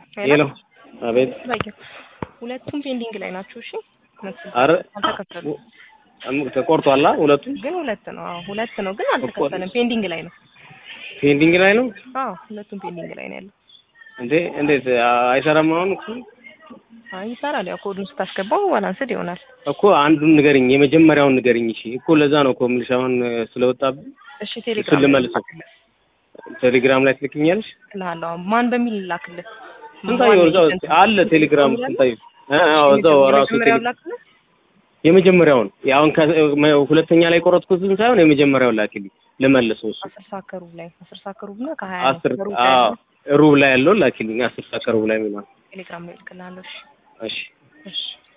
ሄሎ አቤት። ባየ ሁለቱም ፔንዲንግ ላይ ናቸው። እሺ አረ አልተከፈሉም፣ ተቆርጧላ ሁለቱም ግን ሁለት ነው። አዎ ሁለት ነው፣ ግን አልተከፈለም። ፔንዲንግ ላይ ነው። ፔንዲንግ ላይ ነው አዎ ሁለቱም ፔንዲንግ ላይ ነው ያለው። እንዴ? እንዴት አይሰራም? አሁን እኮ አይ ይሰራል። ያው ኮዱን ስታስገባው ባላንስድ ይሆናል። እኮ አንዱን ንገርኝ፣ የመጀመሪያውን ንገርኝ። እሺ እኮ ለዛ ነው እኮ የምልሽ አሁን ስለወጣብኝ እሺ እሱን ቴሌግራም ልመልሰው። ቴሌግራም ላይ ትልክኛለሽ? እልሃለሁ። ማን በሚል ላክልህ? ስንታየው እዛው አለ ቴሌግራም ስንታየው አዎ እዛው ራሱ የመጀመሪያውን ላክልህ። የመጀመሪያውን አሁን ሁለተኛ ላይ ቆረጥኩትን ሳይሆን የመጀመሪያውን ላኪልኝ ልመልሰው። እሱ አስር ሰዓት ከሩብ ላይ አስር ሰዓት ከሩብ እና ከሀያ አስር ከሩብ ላይ አዎ ያለው ሩብ ላይ ያለውን ላኪልኝ። አስር ሰዓት ከሩብ ላይ ምናምን ቴሌግራም ላይ እልክልሃለሁ። እሺ እሺ እሺ